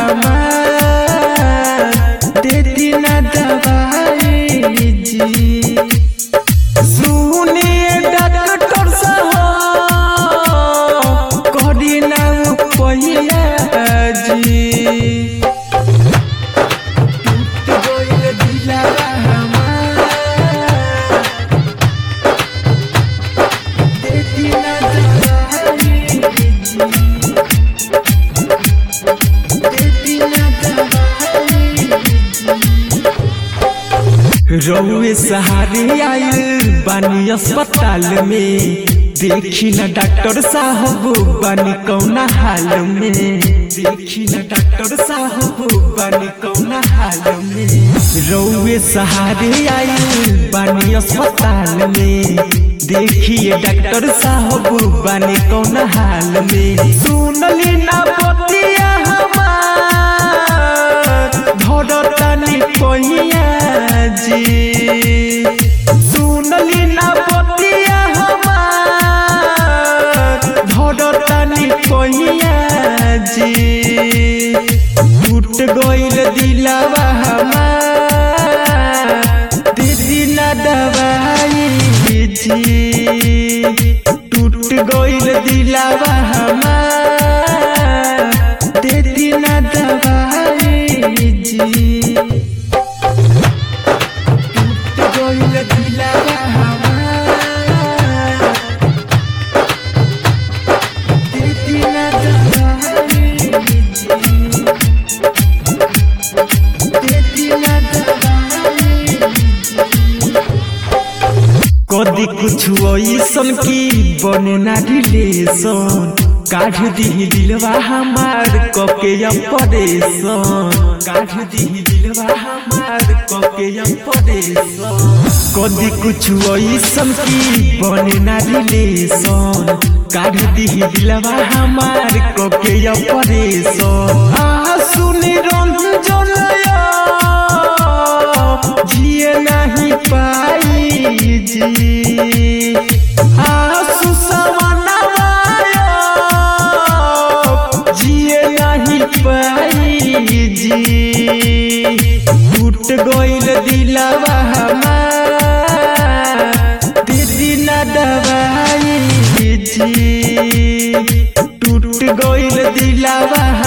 हमार देती ना दवाई जी सुनिए डॉक्टर साहब करी ना पहिया जी टूट गइल दिलवा हमार देती ना दवाई जी देती ना दवाई रउए सहारे आयल बानी अस्पताल में देखी न डॉक्टर साहब बानी कौना हाल में देखी न डॉक्टर साहब बानी कौना हाल में रउए सहारे आयल बानी अस्पताल में देखिए डॉक्टर साहब बानी कौना हाल में सुनली ना बतिया हमार धरतानी पहिया जी सुनली ना बतिया हमार धरतानी पहिया जी टूट गइल दिलवा हमार दीदी ना दवाई जी टूट गइल दिलवा हमार दीदी ना दवाई जी टूट गइल दिलवा हमार दीदी ना दवाई जी दीदी ना दवाई कदी कुछ ऐसन की बने ना रिलेशन काढ़ दी दिलवा हमार कके परेशान काढ़ दी दिलवा हमार कके परेशान कदी कुछ ऐसन की बने ना रिलेशन काढ़ दी दिलवा हमार कके परेशान आ सुनी रंजन जिए नहीं पाई जी आसु सवनवायो जिए नहीं पाई जी टूट गइल दिलवा हमार दीदी ना दवाई जी टूट गइल दिलवा